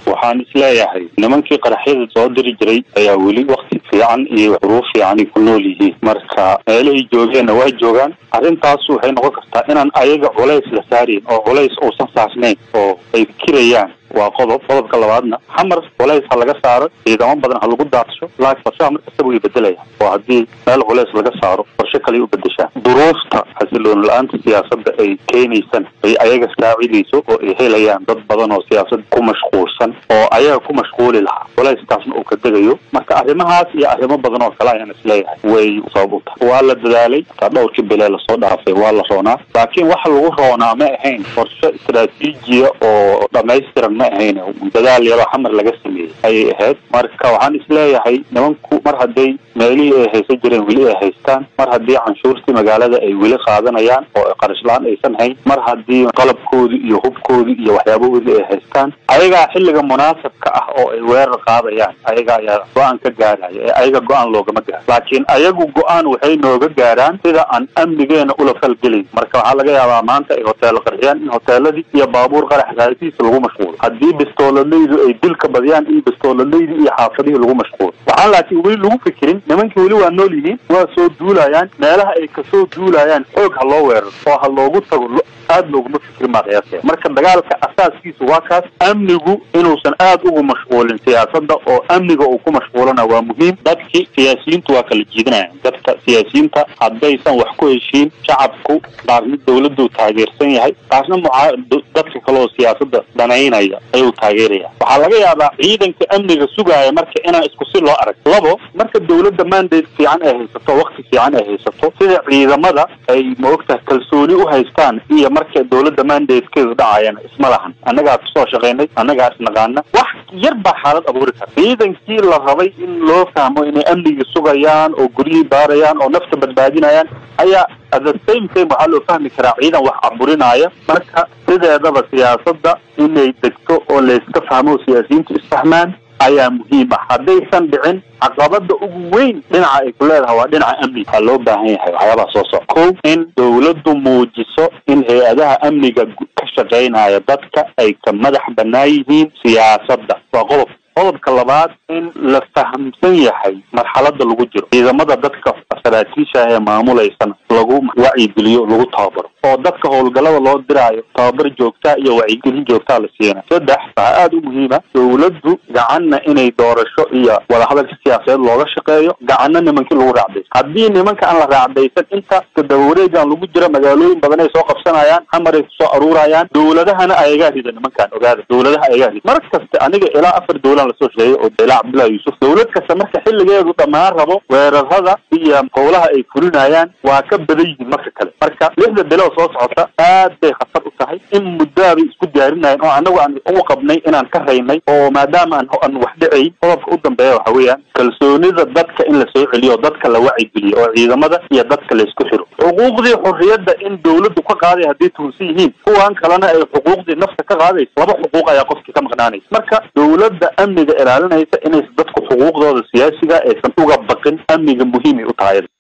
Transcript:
waxaan isleeyahay nimankii qaraxyada soo diri jiray ayaa weli wakti fiican iyo xuruuf fiican ay ku nool yihiin marka meelahay joogeenna waa joogaan arrintaas waxay noqon kartaa inaan ayaga culays la saarayn oo culays uusan saasnayn oo ay fikirayaan waa qodob qodobka labaadna xamar culays ha laga saaro ciidamo badan ha lagu daadsho laakiin qorshaha mar kastaba way bedelayaan oo haddii meel culays laga saaro qorshe kale u bedeshaan duruufta xasiloon la-aanta siyaasadda ay keenaysan ay ayaga saacidayso oo ay helayaan dad badan oo siyaasad ku mashquulsan oo ayaga ku mashquuli lahaa culaystaasna uu ka degayo marka arrimahaas iyo arrimo badan oo kale ayaan isleeyahay way sabab u tahay waa la dadaalay taa dhowrkii bilee lasoo dhaafay waa la roonaa laakiin waxa lagu roonaa ma ahayn qorshe istaraatiijiya oo dhamaystiran ma ahayn dadaal yaroo xamar laga sameeyey ayay ahayd marka waxaan isleeyahay nimanku mar hadday meelihii ay haysan jireen weli ay haystaan mar haddii canshuurtii magaalada ay weli qaadanayaan oo qarashlaan aysan hayn mar haddii qalabkoodii iyo hubkoodii iyo waxyaabahoodii ay haystaan ayagaa xilliga munaasabka ah oo ay weerar qaadayaan ayaga ayaa go-aan ka gaaraya ee ayaga go-aan loogama gaaro laakiin ayagu go-aan waxay nooga gaaraan sida aan amnigeena ula falgelayn marka waxaa laga yaabaa maanta ay hoteelo qarxiyaan in hoteeladii iyo baabuur qarax raadisiisa lagu mashquulo haddii bistooladaydu ay dilka badiyaan in bistooladaydi iyo xaafadihii lagu mashquulo waxaan laakiin weli lagu fikirin nimankii weli waa nool yihiin waa soo duulayaan meelaha ay kasoo duulayaan xoog ha loo weeraro oo ha loogu tago aad looguma fikirin baa qiyaasaya marka dagaalka asaaskiisu waa kaas amnigu inuusan aad ugu mashquulin siyaasadda oo amniga uu ku mashquulana waa muhiim dadkii siyaasiyiintu waa kala jiidanayaan dadka siyaasiyiinta haddaysan wax ku heshiin shacabku qaarna dawladdu taageersan yahay qaarna mucaa dadka kale oo siyaasadda dhanaynaya ayuu taageeraya waxaa laga yaabaa ciidanka amniga sugaaya marka inaan isku si loo arag labo marka dawladda mandate fiican ay haysato wakti fiican ay haysato sida ciidamada ay maogtahay kalsooni u haystaan iyo marka dawladda mandatekeedu dhacayana isma lahan annagaa kusoo shaqaynay annagaa isnaqaana wax yar baa xaalad abuuri kara ciidankii la rabay in loo fahmo inay amnigii sugayaan oo guryihii baarayaan oo nafta badbaadinayaan ayaa at the same time waxaa loo fahmi karaa ciidan wax aburinaya marka sideedaba siyaasadda inay degto oo layska fahmo siyaasiyiintu isfahmaan ayaa muhiim ah haddaysan dhicin caqabada ugu weyn dhinaca ay ku leedahay waa dhinaca amniga waxaa loo baahan yahay waxyaabaha soo soco ko in dawladdu muujiso in hay-adaha amniga ka shaqaynaya dadka ay ka madax banaan yihiin siyaasadda waa qodob qodobka labaad in la fahamsan yahay marxalada lagu jiro ciidamada dadka saraakiisha ah ee maamulaysan lagu wacyigeliyo lagu tababaro oo dadka howlgallada loo diraayo tababar joogtaa iyo wacyigelin joogtaa la siina saddex waxaa aada u muhiima dawladdu gacanna inay doorasho iyo wadahadalka siyaasadeed looga shaqeeyo gacanna nimankii lagu raacdaysan haddii nimanka aan la raacdaysan inta dabawareegan lagu jira magaalooyin badan ay soo qabsanayaan xamaray kusoo aruurayaan dawladahana ayagaa rida nimankan ogaada dawladaha ayagaa rida mar kasta aniga ilaa afar dawlan lasoo sheegay oo ilaa cabdullahi yuusuf dawlad kasta marka xilligeedu dhammaan rabo weerarada iyo howlaha ay fulinayaan waa ka badan yihiin marka kale marka lixda bilood soo socota aad bay khatar u tahay in muddaabay isku diyaarinayen oo anagu aan u qabnay inaan ka raynay oo maadaama aan aan wax dhicayn qodobka u dambeeya waxa weeyaan kalsoonida dadka in la soo celiyo oo dadka la wacigeliyo oo ciidamada iyo dadka laysku xiro xuquuqdii xurriyadda in dawladdu ka qaaday hadday tuhunsan yihiin kuwan kalena ay xuquuqdii nafta ka qaadayso laba xuquuq ayaa qofkii ka maqnaanaysa marka dawladda amniga ilaalinaysa inaysa dadku xuquuqdooda siyaasiga aysan uga baqin amniga muhiimay u tahay